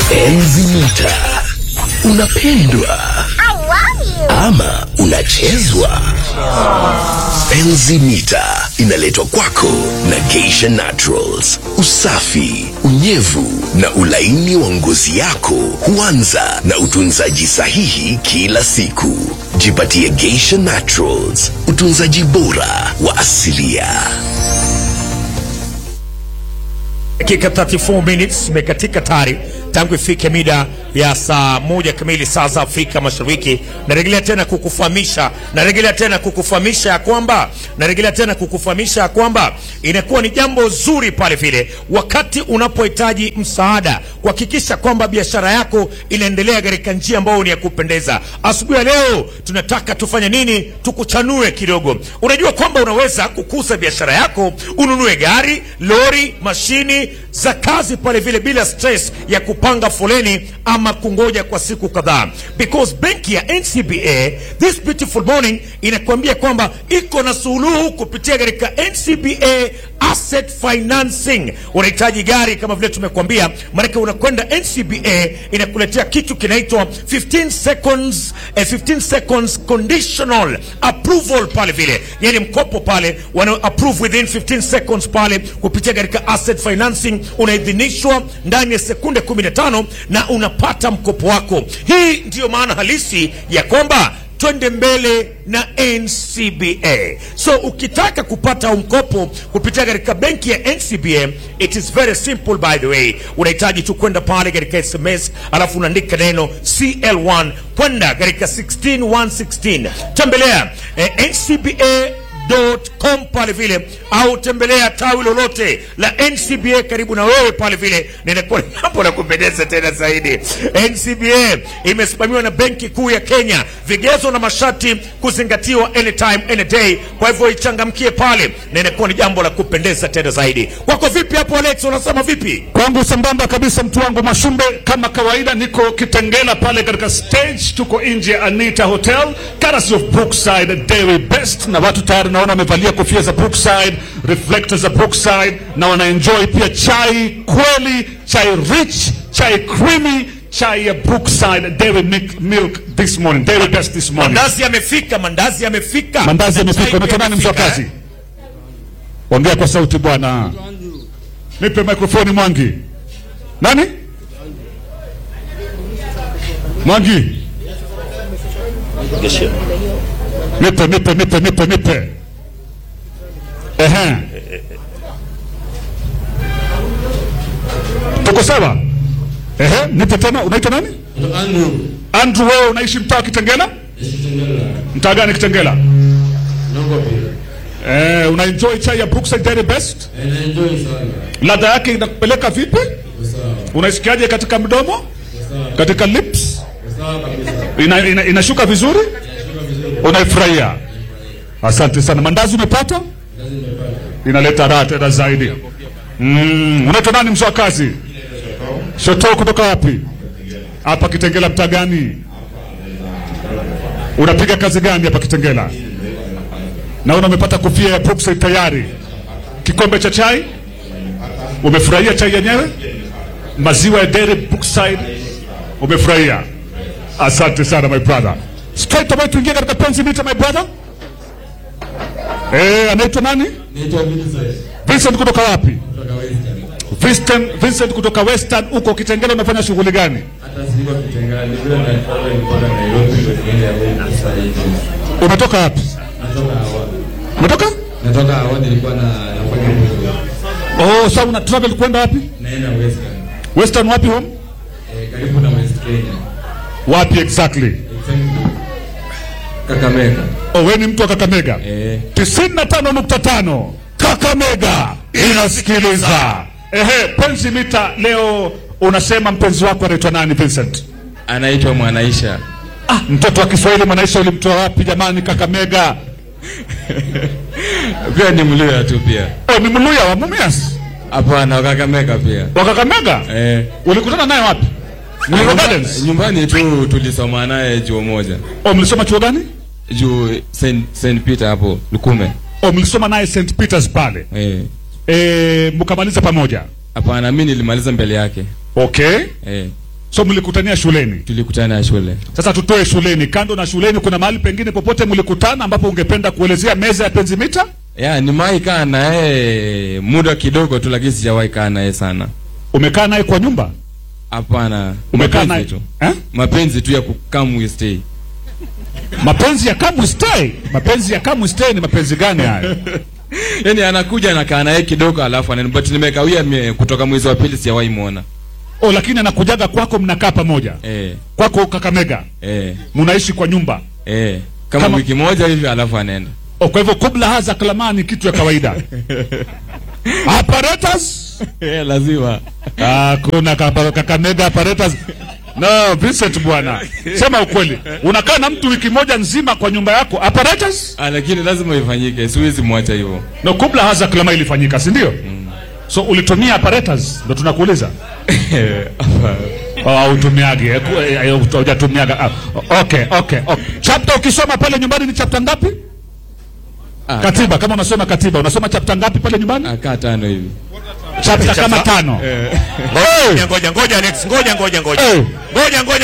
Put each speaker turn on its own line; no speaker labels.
Enzi mita unapendwa ama unachezwa? Enzi mita inaletwa kwako na Geisha Naturals. Usafi, unyevu na ulaini wa ngozi yako huanza na utunzaji sahihi kila siku. Jipatie Geisha Naturals, utunzaji bora wa asilia.
dakika 34 minutes imekatika tayari tangu ifike mida ya saa moja kamili saa za Afrika Mashariki. Narejelea tena kukufahamisha, narejelea tena kukufahamisha ya kwamba narejelea tena kukufahamisha ya kwamba inakuwa ni jambo zuri pale vile wakati unapohitaji msaada kuhakikisha kwamba biashara yako inaendelea katika njia ambayo ni ya kupendeza. Asubuhi ya leo tunataka tufanye nini? Tukuchanue kidogo. Unajua kwamba unaweza kukuza biashara yako, ununue gari, lori, mashini za kazi pale vile bila stress ya kupanga foleni ama kungoja kwa siku kadhaa, because benki ya NCBA this beautiful morning inakuambia kwamba iko na suluhu kupitia katika NCBA asset financing. Unahitaji gari kama vile tumekuambia, maanake unakwenda NCBA inakuletea kitu kinaitwa 15 seconds, eh, 15 seconds conditional approval pale vile, yani mkopo pale wana approve within 15 seconds pale kupitia katika asset financing, unaidhinishwa ndani ya sekunde 15 na unapata mkopo wako. Hii ndiyo maana halisi ya kwamba twende mbele na NCBA. So ukitaka kupata mkopo kupitia katika benki ya NCBA, it is very simple by the way. Unahitaji tu kwenda pale katika SMS alafu unaandika neno CL1 kwenda katika 16116. Tembelea eh, NCBA com pale vile au tembelea tawi lolote la NCBA karibu na wewe pale vile, na inakuwa ni jambo la kupendeza tena zaidi. NCBA imesimamiwa na Benki Kuu ya Kenya, vigezo na masharti kuzingatiwa anytime any day. Kwa hivyo ichangamkie pale, na inakuwa ni jambo la kupendeza tena zaidi. Kwako vipi hapo Alex, unasema vipi?
Kwangu sambamba kabisa, mtu wangu Mashumbe, kama kawaida, niko Kitengela pale katika stage, tuko nje ya Anita Hotel, courtesy of Brookside Dairy Best, na watu tayari naona wamevalia kofia za Brookside, reflectors za Brookside, na wanaenjoy pia chai kweli, chai rich, chai creamy, chai ya Brookside Dairy milk, milk this morning, Dairy Best this morning.
Mandazi yamefika, mandazi yamefika,
Mandazi yamefika.
Chai
Unaitwa nani mzee wa
yamefika,
kazi?
eh?
Ongea kwa sauti bwana. Nipe mikrofoni Mwangi. Nani? Mwangi. Nipe, nipe, nipe, nipe, nipe. Ehe. Tuko sawa? Ehe, nipe tena. Unaitwa nani?
Andrew,
Andrew, wewe unaishi mtaa wa Kitengela?
Kitengela,
Mtaa gani Kitengela?
Nongo pia.
Eh, una enjoy chai ya Brookside Dairy Best?
Eh, naenjoy sana.
Ladha yake inakupeleka vipi?
Kwa sawa.
Unaisikiaje katika mdomo?
Kwa sawa.
Katika lips?
Kwa sawa kabisa.
Ina, ina, inashuka vizuri?
Inashuka vizuri.
Unaifurahia? Asante sana. Mandazi umepata?
Kazi nimepata.
Inaleta raha tena zaidi. Mm, unaitwa nani mzee wa kazi? Shoto kutoka wapi? Hapa Kitengela mtaa gani? Unapiga kazi gani hapa Kitengela? Naona umepata kofia ya Brookside tayari. Kikombe cha chai? Umefurahia chai yenyewe? Maziwa ya Dairy Brookside? Umefurahia? Asante sana my brother. Straight away tuingie katika penzi mita my brother. Eh, anaitwa nani?
Naitwa Vincent.
Vincent kutoka wapi?
Kutoka Western.
Vincent, Vincent kutoka Western huko Kitengela unafanya shughuli gani?
Hata siko Kitengela, ni vile na travel nilikuwa Nairobi ndio niende hapo sasa hivi.
Umetoka wapi?
Natoka hawa.
Umetoka?
Natoka hawa nilikuwa na nafanya hivyo.
Oh, sasa una travel kwenda wapi?
Naenda Western.
Western wapi home?
Eh, karibu na West Kenya.
Wapi exactly?
Exactly. Kakamega.
Oh, wewe ni mtu wa Kakamega.
Eh,
95.5 Kakamega inasikiliza. Ehe, penzi mita leo unasema mpenzi wako anaitwa nani Vincent?
anaitwa Mwanaisha.
Ah, mtoto wa Kiswahili Mwanaisha ulimtoa wapi jamani Kakamega?
Pia ni Mluya tu pia.
Oh, ni Mluya wa Mumias.
Hapana, wa Kakamega pia.
Wa Kakamega?
Eh.
Ulikutana naye wapi? Mlima Gardens.
Nyumbani tu tulisoma naye chuo moja.
Oh, mlisoma chuo gani?
Juu Saint, Saint Peter hapo Lukume.
Oh, mlisoma naye St Peters pale.
Eh.
Eh, mkamaliza pamoja.
Hapana, mimi nilimaliza mbele yake.
Okay.
Eh.
So mlikutania shuleni.
Tulikutana shule.
Sasa tutoe shuleni, kando na shuleni, kuna mahali pengine popote mlikutana ambapo ungependa kuelezea meza ya penzi mita?
Ya, nimewahi kaa na yeye muda kidogo tu, lakini sijawahi kaa na yeye sana.
Umekaa naye kwa nyumba?
Hapana,
Umekaa naye
mapenzi tu,
eh?
mapenzi tu ya come we stay.
Mapenzi ya come stay. Mapenzi ya come stay ni mapenzi gani hayo?
Yani anakuja nakaa na yeye kidogo, alafu anaenda, but nimekawia mie- kutoka mwezi wa pili sijawahi muona.
Oh, lakini anakujaga kwako, mnakaa pamoja
Eh,
kwako Kakamega,
eh,
mnaishi kwa nyumba.
eh, kama,
Kama-
wiki moja hivi, alafu anaenda.
Oh, kwa hivyo kubla haza kalama ni kitu ya kawaida. Apparatus?
Eh, lazima.
Ah, kuna kapa- Kakamega apparatus. No, Vincent bwana. Sema ukweli. Unakaa na mtu wiki moja nzima kwa nyumba yako apparatus?
Ah, lakini lazima ifanyike, siwezi mwacha hivyo.
No, kubla haza kalama ilifanyika, si ndio? So ulitumia apparatus ndio tunakuuliza. Oh, utumiagi eh, ku- eh, eh, hujatumiaga. Ah, okay, okay, okay. Chapter ukisoma pale nyumbani ni chapter ngapi?
Ah,
Katiba, kama unasoma katiba, unasoma chapter ngapi pale nyumbani?
akaa tano hivi.
Chapter kama tano.
Ngoja ngoja ngoja Alex, ngoja ngoja ngoja.
Eh.
Ngoja ngoja